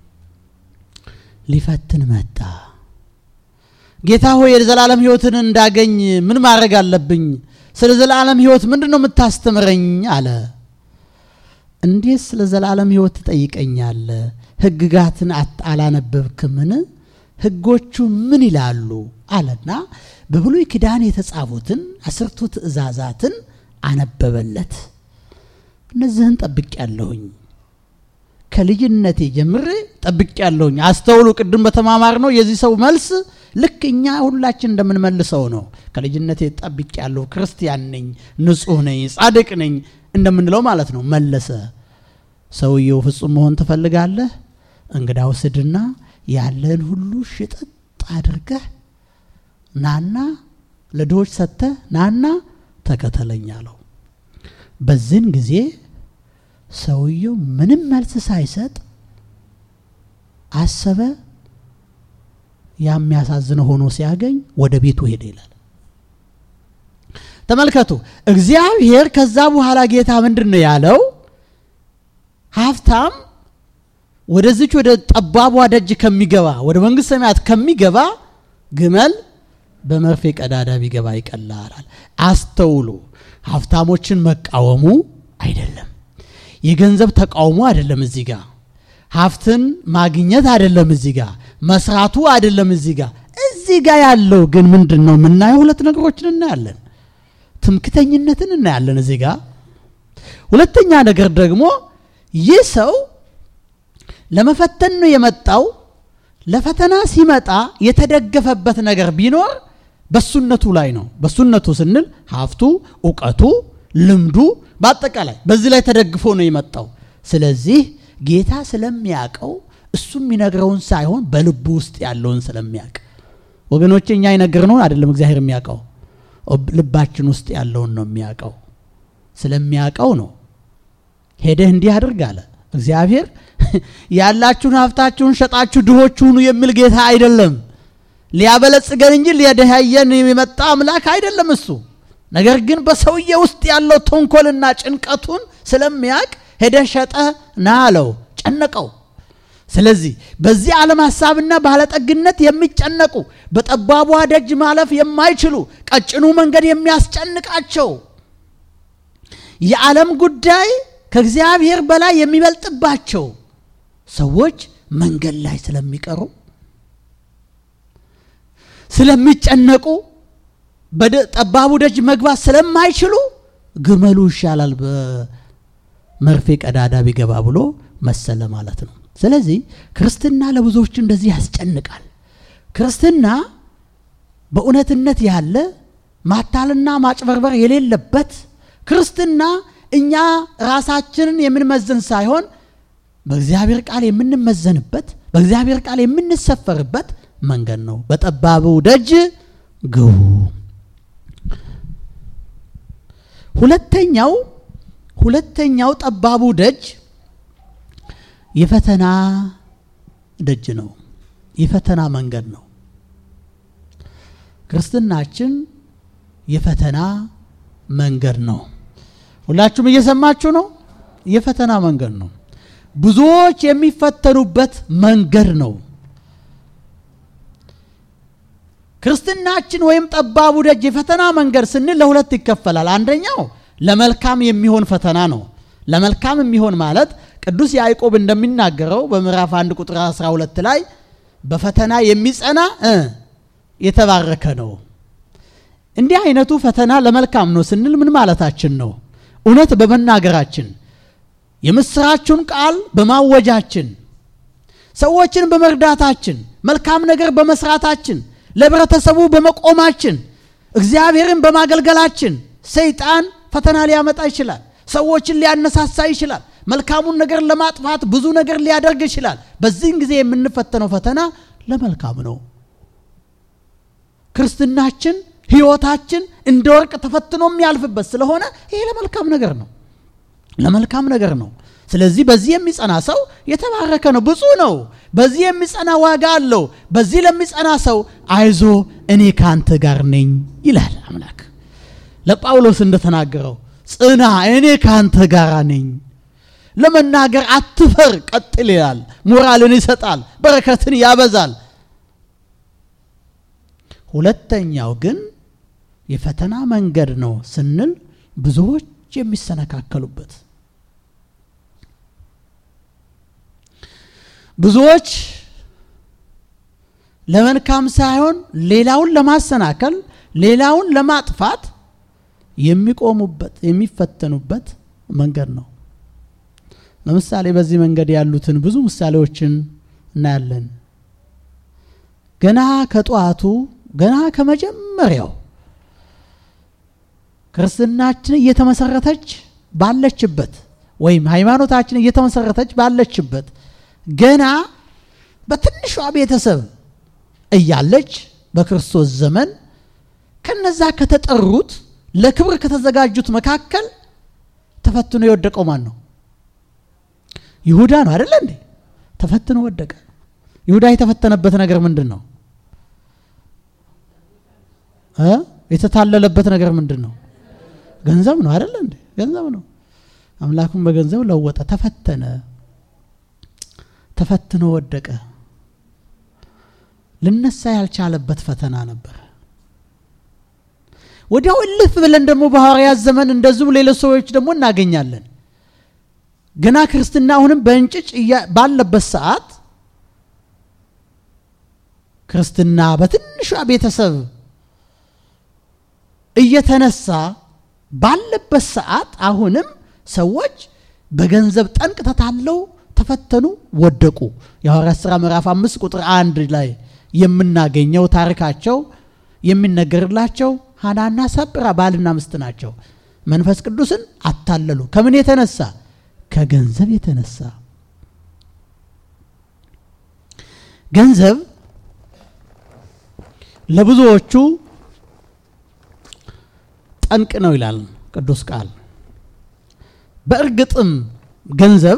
ሊፈትን መጣ። ጌታ ሆይ የዘላለም ሕይወትን እንዳገኝ ምን ማድረግ አለብኝ? ስለ ዘላለም ሕይወት ምንድን ነው የምታስተምረኝ? አለ። እንዴት ስለ ዘላለም ሕይወት ትጠይቀኛለህ? ሕግጋትን አላነበብክምን? ሕጎቹ ምን ይላሉ? አለና በብሉይ ኪዳን የተጻፉትን አስርቱ ትእዛዛትን አነበበለት። እነዚህን ጠብቅ ያለሁኝ ከልጅነቴ ጀምሬ ጠብቅ ያለሁኝ። አስተውሉ፣ ቅድም በተማማር ነው የዚህ ሰው መልስ ልክ እኛ ሁላችን እንደምንመልሰው ነው። ከልጅነቴ ጠብቅ ያለሁ ክርስቲያን ነኝ፣ ንጹሕ ነኝ፣ ጻድቅ ነኝ እንደምንለው ማለት ነው። መለሰ። ሰውየው ፍጹም መሆን ትፈልጋለህ? እንግዳ ውስድና ያለህን ሁሉ ሽጥጥ አድርገህ ናና ለድሆች ሰጥተህ ናና ተከተለኝ አለው። በዚህን ጊዜ ሰውየው ምንም መልስ ሳይሰጥ አሰበ። የሚያሳዝነው ሆኖ ሲያገኝ ወደ ቤቱ ሄደ ይላል። ተመልከቱ። እግዚአብሔር ከዛ በኋላ ጌታ ምንድን ነው ያለው? ሀብታም ወደዚች ወደ ጠባቧ ደጅ ከሚገባ ወደ መንግሥተ ሰማያት ከሚገባ ግመል በመርፌ ቀዳዳ ቢገባ ይቀላል። አስተውሉ። ሀብታሞችን መቃወሙ አይደለም፣ የገንዘብ ተቃውሞ አይደለም። እዚህ ጋር ሀብትን ማግኘት አይደለም፣ እዚህ ጋር መስራቱ አይደለም። እዚህ ጋር እዚህ ጋር ያለው ግን ምንድን ነው የምናየው? ሁለት ነገሮችን እናያለን። ትምክተኝነትን እናያለን እዚህ ጋር። ሁለተኛ ነገር ደግሞ ይህ ሰው ለመፈተን ነው የመጣው። ለፈተና ሲመጣ የተደገፈበት ነገር ቢኖር በሱነቱ ላይ ነው። በሱነቱ ስንል ሀብቱ፣ እውቀቱ፣ ልምዱ በአጠቃላይ በዚህ ላይ ተደግፎ ነው የመጣው። ስለዚህ ጌታ ስለሚያውቀው እሱ የሚነግረውን ሳይሆን በልቡ ውስጥ ያለውን ስለሚያውቅ ወገኖቼ፣ እኛ የነገርነውን አይደለም እግዚአብሔር የሚያውቀው ልባችን ውስጥ ያለውን ነው የሚያውቀው። ስለሚያውቀው ነው ሄደህ እንዲህ አድርግ አለ እግዚአብሔር። ያላችሁን ሀብታችሁን ሸጣችሁ ድሆች ሁኑ የሚል ጌታ አይደለም። ሊያበለጽገን እንጂ ሊያደሃየን የመጣ አምላክ አይደለም እሱ። ነገር ግን በሰውዬ ውስጥ ያለው ተንኮልና ጭንቀቱን ስለሚያውቅ ሄደህ ሸጠህ ና አለው፣ ጨነቀው። ስለዚህ በዚህ ዓለም ሀሳብና ባለጠግነት የሚጨነቁ በጠባቧ ደጅ ማለፍ የማይችሉ ቀጭኑ መንገድ የሚያስጨንቃቸው የዓለም ጉዳይ ከእግዚአብሔር በላይ የሚበልጥባቸው ሰዎች መንገድ ላይ ስለሚቀሩ ስለሚጨነቁ በጠባቡ ደጅ መግባት ስለማይችሉ ግመሉ ይሻላል በመርፌ ቀዳዳ ቢገባ ብሎ መሰለ ማለት ነው። ስለዚህ ክርስትና ለብዙዎች እንደዚህ ያስጨንቃል። ክርስትና በእውነትነት ያለ ማታልና ማጭበርበር የሌለበት ክርስትና እኛ ራሳችንን የምንመዝን ሳይሆን በእግዚአብሔር ቃል የምንመዘንበት በእግዚአብሔር ቃል የምንሰፈርበት መንገድ ነው። በጠባቡ ደጅ ግቡ። ሁለተኛው ሁለተኛው ጠባቡ ደጅ የፈተና ደጅ ነው። የፈተና መንገድ ነው። ክርስትናችን የፈተና መንገድ ነው። ሁላችሁም እየሰማችሁ ነው። የፈተና መንገድ ነው። ብዙዎች የሚፈተኑበት መንገድ ነው። ክርስትናችን ወይም ጠባቡ ደጅ የፈተና መንገድ ስንል ለሁለት ይከፈላል። አንደኛው ለመልካም የሚሆን ፈተና ነው። ለመልካም የሚሆን ማለት ቅዱስ ያዕቆብ እንደሚናገረው በምዕራፍ 1 ቁጥር 12 ላይ በፈተና የሚጸና የተባረከ ነው። እንዲህ አይነቱ ፈተና ለመልካም ነው ስንል ምን ማለታችን ነው? እውነት በመናገራችን የምስራቹን ቃል በማወጃችን ሰዎችን በመርዳታችን መልካም ነገር በመስራታችን ለህብረተሰቡ በመቆማችን እግዚአብሔርን በማገልገላችን ሰይጣን ፈተና ሊያመጣ ይችላል። ሰዎችን ሊያነሳሳ ይችላል። መልካሙን ነገር ለማጥፋት ብዙ ነገር ሊያደርግ ይችላል። በዚህን ጊዜ የምንፈተነው ፈተና ለመልካም ነው። ክርስትናችን ህይወታችን እንደ ወርቅ ተፈትኖ የሚያልፍበት ስለሆነ ይሄ ለመልካም ነገር ነው፣ ለመልካም ነገር ነው። ስለዚህ በዚህ የሚጸና ሰው የተባረከ ነው፣ ብፁዕ ነው። በዚህ የሚጸና ዋጋ አለው። በዚህ ለሚጸና ሰው አይዞ እኔ ካንተ ጋር ነኝ ይላል አምላክ ለጳውሎስ እንደተናገረው ጽና፣ እኔ ካንተ ጋር ነኝ። ለመናገር አትፈር፣ ቀጥል ይላል። ሞራልን ይሰጣል፣ በረከትን ያበዛል። ሁለተኛው ግን የፈተና መንገድ ነው ስንል ብዙዎች የሚሰነካከሉበት ብዙዎች ለመልካም ሳይሆን ሌላውን ለማሰናከል ሌላውን ለማጥፋት የሚቆሙበት የሚፈተኑበት መንገድ ነው። ለምሳሌ በዚህ መንገድ ያሉትን ብዙ ምሳሌዎችን እናያለን። ገና ከጠዋቱ ገና ከመጀመሪያው ክርስትናችን እየተመሰረተች ባለችበት ወይም ሃይማኖታችን እየተመሰረተች ባለችበት ገና በትንሿ ቤተሰብ እያለች በክርስቶስ ዘመን ከነዛ ከተጠሩት ለክብር ከተዘጋጁት መካከል ተፈትኖ የወደቀው ማን ነው? ይሁዳ ነው አይደለ እንዴ? ተፈትኖ ወደቀ። ይሁዳ የተፈተነበት ነገር ምንድን ነው? እ የተታለለበት ነገር ምንድን ነው? ገንዘብ ነው አይደለ እንዴ? ገንዘብ ነው። አምላኩን በገንዘብ ለወጠ፣ ተፈተነ፣ ተፈትኖ ወደቀ። ልነሳ ያልቻለበት ፈተና ነበር። ወዲያው እልፍ ብለን ደግሞ በሐዋርያት ዘመን እንደዚሁ ሌሎች ሰዎች ደግሞ እናገኛለን። ገና ክርስትና አሁንም በእንጭጭ ባለበት ሰዓት ክርስትና በትንሿ ቤተሰብ እየተነሳ ባለበት ሰዓት አሁንም ሰዎች በገንዘብ ጠንቅ ተታለው ተፈተኑ፣ ወደቁ። የሐዋርያት ሥራ ምዕራፍ አምስት ቁጥር አንድ ላይ የምናገኘው ታሪካቸው የሚነገርላቸው ሐናና ሰጵራ ባልና ሚስት ናቸው። መንፈስ ቅዱስን አታለሉ። ከምን የተነሳ? ከገንዘብ የተነሳ። ገንዘብ ለብዙዎቹ ጠንቅ ነው ይላል ቅዱስ ቃል። በእርግጥም ገንዘብ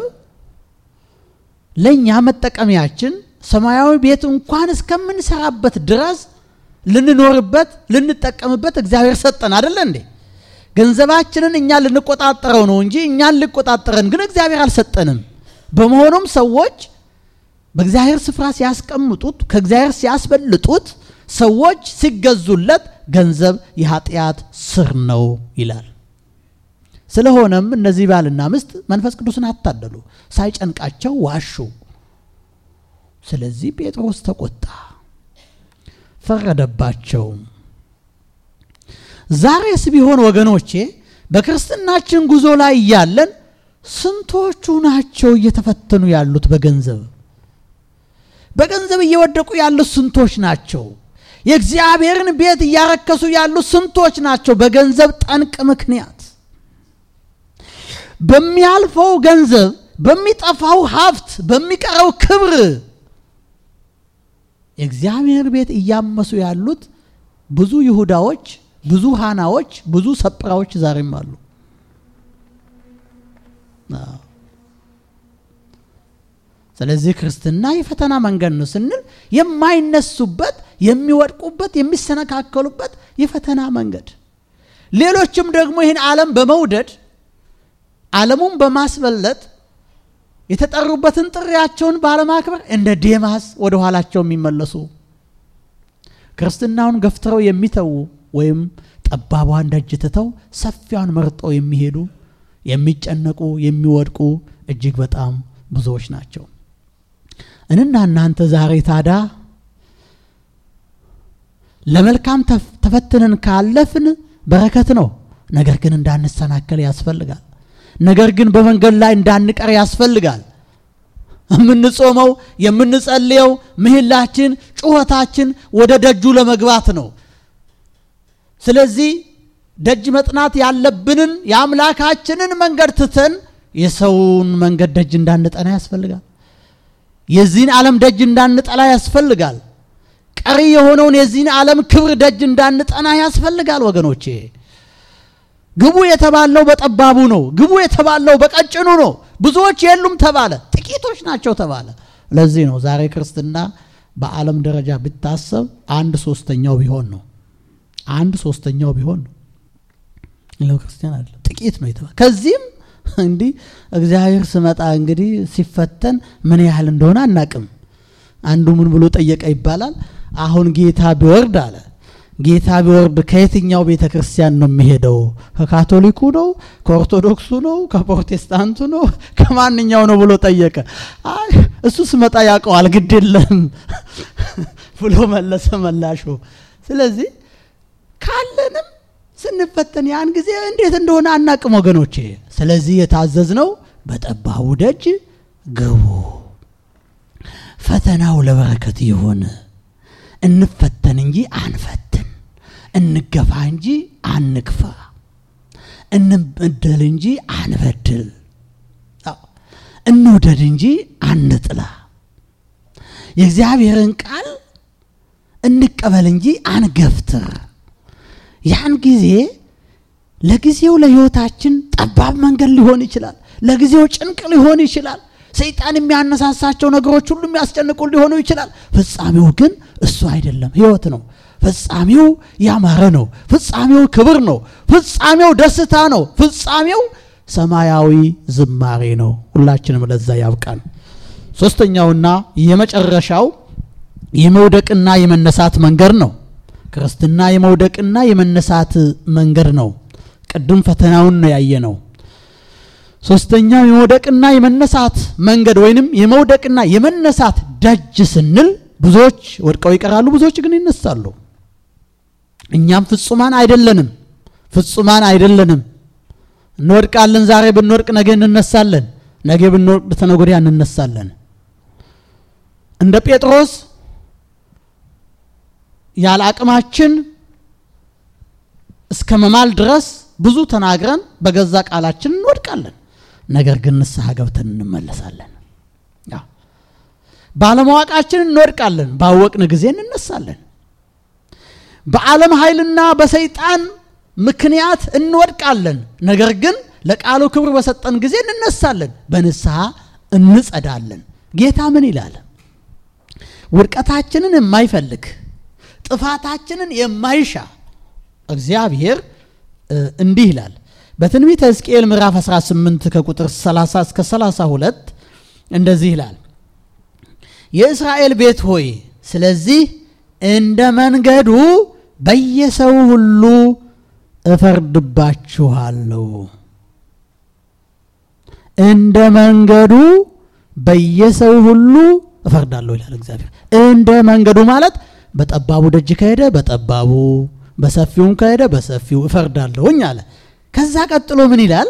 ለእኛ መጠቀሚያችን ሰማያዊ ቤት እንኳን እስከምንሰራበት ድረስ ልንኖርበት ልንጠቀምበት እግዚአብሔር ሰጠን አይደለ እንዴ? ገንዘባችንን እኛ ልንቆጣጠረው ነው እንጂ እኛን ሊቆጣጠረን ግን እግዚአብሔር አልሰጠንም። በመሆኑም ሰዎች በእግዚአብሔር ስፍራ ሲያስቀምጡት ከእግዚአብሔር ሲያስበልጡት ሰዎች ሲገዙለት ገንዘብ የኃጢአት ስር ነው ይላል። ስለሆነም እነዚህ ባልና ሚስት መንፈስ ቅዱስን አታለሉ፣ ሳይጨንቃቸው ዋሹ። ስለዚህ ጴጥሮስ ተቆጣ፣ ፈረደባቸው። ዛሬስ ቢሆን ወገኖቼ በክርስትናችን ጉዞ ላይ እያለን ስንቶቹ ናቸው እየተፈተኑ ያሉት? በገንዘብ በገንዘብ እየወደቁ ያሉት ስንቶች ናቸው? የእግዚአብሔርን ቤት እያረከሱ ያሉት ስንቶች ናቸው? በገንዘብ ጠንቅ ምክንያት በሚያልፈው ገንዘብ፣ በሚጠፋው ሀብት፣ በሚቀረው ክብር የእግዚአብሔር ቤት እያመሱ ያሉት ብዙ ይሁዳዎች፣ ብዙ ሃናዎች፣ ብዙ ሰጵራዎች ዛሬም አሉ። ስለዚህ ክርስትና የፈተና መንገድ ነው ስንል የማይነሱበት፣ የሚወድቁበት፣ የሚሰነካከሉበት የፈተና መንገድ ሌሎችም ደግሞ ይህን ዓለም በመውደድ ዓለሙን በማስበለጥ የተጠሩበትን ጥሪያቸውን ባለማክበር እንደ ዴማስ ወደ ኋላቸው የሚመለሱ ክርስትናውን ገፍትረው የሚተዉ ወይም ጠባቧን ደጅ ትተው ሰፊዋን መርጠው የሚሄዱ የሚጨነቁ የሚወድቁ እጅግ በጣም ብዙዎች ናቸው። እንና እናንተ ዛሬ ታዳ ለመልካም ተፈትነን ካለፍን በረከት ነው። ነገር ግን እንዳንሰናከል ያስፈልጋል። ነገር ግን በመንገድ ላይ እንዳንቀር ያስፈልጋል። የምንጾመው የምንጸልየው ምህላችን፣ ጩኸታችን ወደ ደጁ ለመግባት ነው። ስለዚህ ደጅ መጥናት ያለብንን የአምላካችንን መንገድ ትተን የሰውን መንገድ ደጅ እንዳንጠና ያስፈልጋል። የዚህን ዓለም ደጅ እንዳንጠላ ያስፈልጋል። ቀሪ የሆነውን የዚህን ዓለም ክብር ደጅ እንዳንጠና ያስፈልጋል ወገኖቼ። ግቡ የተባለው በጠባቡ ነው። ግቡ የተባለው በቀጭኑ ነው። ብዙዎች የሉም ተባለ፣ ጥቂቶች ናቸው ተባለ። ለዚህ ነው ዛሬ ክርስትና በዓለም ደረጃ ቢታሰብ አንድ ሶስተኛው ቢሆን ነው። አንድ ሶስተኛው ቢሆን ነው። ሌላው ክርስቲያን አለ ጥቂት ነው የተባለ ከዚህም እንዲህ እግዚአብሔር ስመጣ እንግዲህ ሲፈተን ምን ያህል እንደሆነ አናቅም። አንዱ ምን ብሎ ጠየቀ ይባላል። አሁን ጌታ ቢወርድ አለ ጌታ ቢወርድ ከየትኛው ቤተ ክርስቲያን ነው የሚሄደው? ከካቶሊኩ ነው? ከኦርቶዶክሱ ነው? ከፕሮቴስታንቱ ነው? ከማንኛው ነው ብሎ ጠየቀ። አይ እሱ ስመጣ ያውቀዋል፣ ግድ የለም ብሎ መለሰ መላሹ። ስለዚህ ካለንም ስንፈተን ያን ጊዜ እንዴት እንደሆነ አናቅም ወገኖቼ። ስለዚህ የታዘዝነው በጠባቡ ደጅ ግቡ፣ ፈተናው ለበረከት ይሁን። እንፈተን እንጂ አንፈትን፣ እንገፋ እንጂ አንግፋ፣ እንበደል እንጂ አንበድል፣ እንውደድ እንጂ አንጥላ፣ የእግዚአብሔርን ቃል እንቀበል እንጂ አንገፍትር። ያን ጊዜ ለጊዜው ለሕይወታችን ጠባብ መንገድ ሊሆን ይችላል። ለጊዜው ጭንቅ ሊሆን ይችላል። ሰይጣን የሚያነሳሳቸው ነገሮች ሁሉ የሚያስጨንቁ ሊሆኑ ይችላል። ፍጻሜው ግን እሱ አይደለም፣ ሕይወት ነው። ፍጻሜው ያማረ ነው። ፍጻሜው ክብር ነው። ፍጻሜው ደስታ ነው። ፍጻሜው ሰማያዊ ዝማሬ ነው። ሁላችንም ለዛ ያብቃን። ሶስተኛውና የመጨረሻው የመውደቅና የመነሳት መንገድ ነው። ክርስትና የመውደቅና የመነሳት መንገድ ነው። ቅድም ፈተናውን ነው ያየ ነው። ሶስተኛው የመውደቅና የመነሳት መንገድ ወይንም የመውደቅና የመነሳት ደጅ ስንል ብዙዎች ወድቀው ይቀራሉ፣ ብዙዎች ግን ይነሳሉ። እኛም ፍጹማን አይደለንም፣ ፍጹማን አይደለንም። እንወድቃለን። ዛሬ ብንወድቅ ነገ እንነሳለን፣ ነገ ብንወድቅ ተነገ ወዲያ እንነሳለን። እንደ ጴጥሮስ ያለ አቅማችን እስከ መማል ድረስ ብዙ ተናግረን በገዛ ቃላችን እንወድቃለን። ነገር ግን ንስሐ ገብተን እንመለሳለን። ባለማወቃችን እንወድቃለን፣ ባወቅን ጊዜ እንነሳለን። በዓለም ኃይልና በሰይጣን ምክንያት እንወድቃለን። ነገር ግን ለቃሉ ክብር በሰጠን ጊዜ እንነሳለን፣ በንስሐ እንጸዳለን። ጌታ ምን ይላል? ውድቀታችንን የማይፈልግ ጥፋታችንን የማይሻ እግዚአብሔር እንዲህ ይላል በትንቢተ ሕዝቅኤል ምዕራፍ 18 ከቁጥር 30 እስከ 32 እንደዚህ ይላል፣ የእስራኤል ቤት ሆይ ስለዚህ እንደ መንገዱ በየሰው ሁሉ እፈርድባችኋለሁ። እንደ መንገዱ በየሰው ሁሉ እፈርዳለሁ ይላል እግዚአብሔር። እንደ መንገዱ ማለት በጠባቡ ደጅ ከሄደ በጠባቡ በሰፊውም ከሄደ በሰፊው እፈርዳለሁኝ አለ። ከዛ ቀጥሎ ምን ይላል?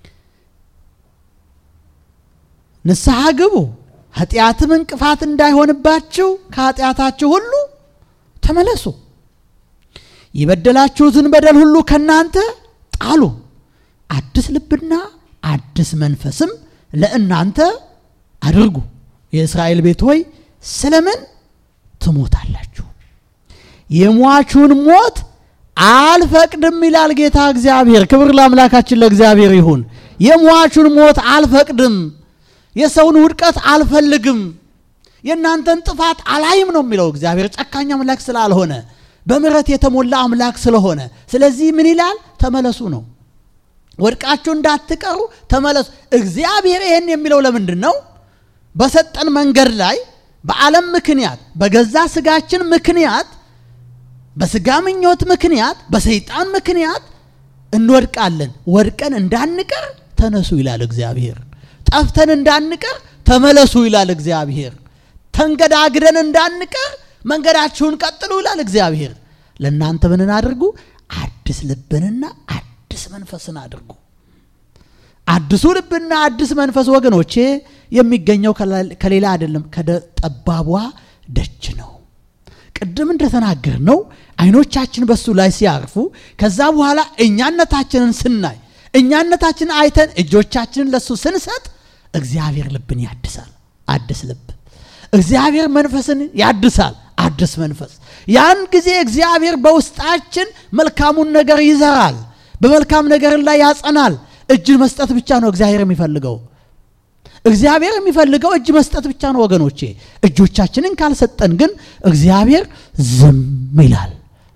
ንስሐ ግቡ፣ ኃጢአትም እንቅፋት እንዳይሆንባችሁ ከኃጢአታችሁ ሁሉ ተመለሱ፣ የበደላችሁትን በደል ሁሉ ከእናንተ ጣሉ፣ አዲስ ልብና አዲስ መንፈስም ለእናንተ አድርጉ። የእስራኤል ቤት ሆይ ስለምን ትሞታላችሁ? የሟቹን ሞት አልፈቅድም ይላል ጌታ እግዚአብሔር። ክብር ለአምላካችን ለእግዚአብሔር ይሁን። የሟቹን ሞት አልፈቅድም፣ የሰውን ውድቀት አልፈልግም፣ የእናንተን ጥፋት አላይም ነው የሚለው እግዚአብሔር። ጨካኝ አምላክ ስላልሆነ በምሕረት የተሞላ አምላክ ስለሆነ፣ ስለዚህ ምን ይላል? ተመለሱ ነው። ወድቃችሁ እንዳትቀሩ ተመለሱ። እግዚአብሔር ይህን የሚለው ለምንድን ነው? በሰጠን መንገድ ላይ በዓለም ምክንያት በገዛ ስጋችን ምክንያት በስጋ ምኞት ምክንያት በሰይጣን ምክንያት እንወድቃለን። ወድቀን እንዳንቀር ተነሱ ይላል እግዚአብሔር። ጠፍተን እንዳንቀር ተመለሱ ይላል እግዚአብሔር። ተንገዳግደን እንዳንቀር መንገዳችሁን ቀጥሉ ይላል እግዚአብሔር። ለእናንተ ምንን አድርጉ? አዲስ ልብንና አዲስ መንፈስን አድርጉ። አዲሱ ልብና አዲስ መንፈስ ወገኖቼ የሚገኘው ከሌላ አይደለም፣ ከጠባቧ ደጅ ነው። ቅድም እንደተናገር ነው አይኖቻችን በሱ ላይ ሲያርፉ ከዛ በኋላ እኛነታችንን ስናይ እኛነታችንን አይተን እጆቻችንን ለሱ ስንሰጥ እግዚአብሔር ልብን ያድሳል። አዲስ ልብ እግዚአብሔር መንፈስን ያድሳል። አዲስ መንፈስ። ያን ጊዜ እግዚአብሔር በውስጣችን መልካሙን ነገር ይዘራል፣ በመልካም ነገር ላይ ያጸናል። እጅ መስጠት ብቻ ነው እግዚአብሔር የሚፈልገው። እግዚአብሔር የሚፈልገው እጅ መስጠት ብቻ ነው ወገኖቼ። እጆቻችንን ካልሰጠን ግን እግዚአብሔር ዝም ይላል።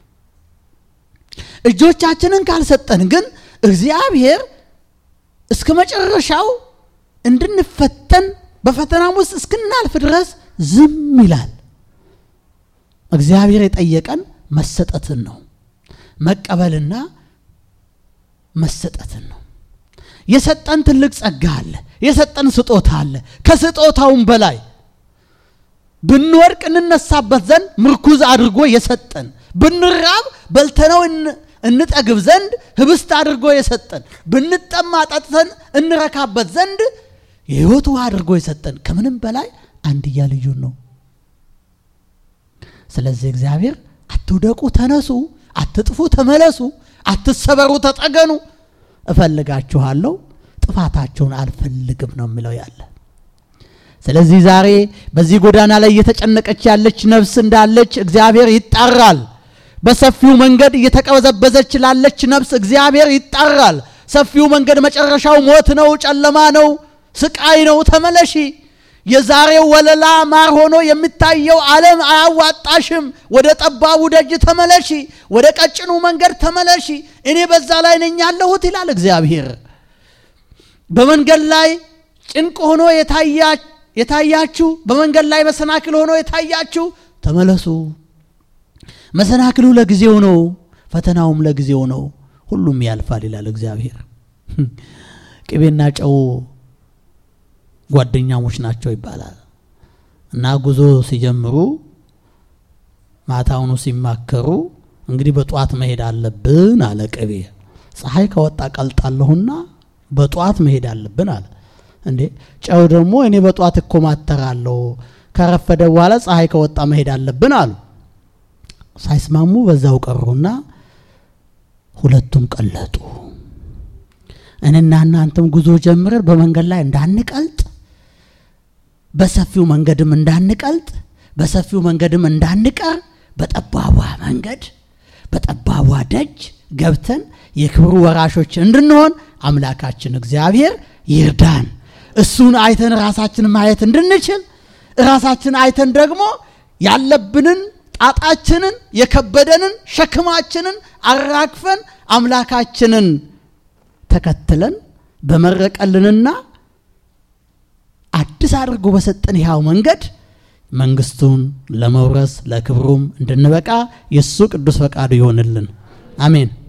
እጆቻችንን ካልሰጠን ግን እግዚአብሔር እስከ መጨረሻው እንድንፈተን በፈተናም ውስጥ እስክናልፍ ድረስ ዝም ይላል። እግዚአብሔር የጠየቀን መሰጠትን ነው፣ መቀበልና መሰጠትን ነው። የሰጠን ትልቅ ጸጋ አለ። የሰጠን ስጦታ አለ። ከስጦታውም በላይ ብንወድቅ እንነሳበት ዘንድ ምርኩዝ አድርጎ የሰጠን፣ ብንራብ በልተነው እንጠግብ ዘንድ ህብስት አድርጎ የሰጠን፣ ብንጠማ ጠጥተን እንረካበት ዘንድ የህይወት ውሃ አድርጎ የሰጠን፣ ከምንም በላይ አንድያ ልጁን ነው። ስለዚህ እግዚአብሔር አትውደቁ፣ ተነሱ፣ አትጥፉ፣ ተመለሱ፣ አትሰበሩ፣ ተጠገኑ እፈልጋችኋለሁ ጥፋታቸውን አልፈልግም ነው የሚለው ያለ። ስለዚህ ዛሬ በዚህ ጎዳና ላይ እየተጨነቀች ያለች ነፍስ እንዳለች እግዚአብሔር ይጣራል። በሰፊው መንገድ እየተቀበዘበዘች ላለች ነፍስ እግዚአብሔር ይጣራል። ሰፊው መንገድ መጨረሻው ሞት ነው፣ ጨለማ ነው፣ ስቃይ ነው። ተመለሺ። የዛሬው ወለላ ማር ሆኖ የሚታየው ዓለም አያዋጣሽም። ወደ ጠባቡ ደጅ ተመለሺ፣ ወደ ቀጭኑ መንገድ ተመለሺ። እኔ በዛ ላይ ነኝ ያለሁት ይላል እግዚአብሔር። በመንገድ ላይ ጭንቅ ሆኖ የታያችሁ፣ በመንገድ ላይ መሰናክል ሆኖ የታያችሁ ተመለሱ። መሰናክሉ ለጊዜው ነው፣ ፈተናውም ለጊዜው ነው። ሁሉም ያልፋል ይላል እግዚአብሔር። ቅቤና ጨው ጓደኛሞች ናቸው ይባላል እና ጉዞ ሲጀምሩ ማታውኑ ሲማከሩ እንግዲህ በጠዋት መሄድ አለብን አለ ቅቤ። ፀሐይ ከወጣ ቀልጣለሁና በጠዋት መሄድ አለብን አለ። እንዴ ጨው ደግሞ እኔ በጠዋት እኮማተራለሁ ከረፈደ በኋላ ፀሐይ ከወጣ መሄድ አለብን አሉ። ሳይስማሙ በዛው ቀሩና ሁለቱም ቀለጡ። እኔና እናንተም ጉዞ ጀምረን በመንገድ ላይ እንዳንቀልጥ በሰፊው መንገድም እንዳንቀልጥ በሰፊው መንገድም እንዳንቀር በጠባቧ መንገድ በጠባቧ ደጅ ገብተን የክብሩ ወራሾች እንድንሆን አምላካችን እግዚአብሔር ይርዳን። እሱን አይተን ራሳችን ማየት እንድንችል ራሳችን አይተን ደግሞ ያለብንን ጣጣችንን የከበደንን ሸክማችንን አራግፈን አምላካችንን ተከትለን በመረቀልንና አዲስ አድርጎ በሰጠን ይኸው መንገድ መንግስቱን ለመውረስ ለክብሩም እንድንበቃ የእሱ ቅዱስ ፈቃዱ ይሆንልን። አሜን።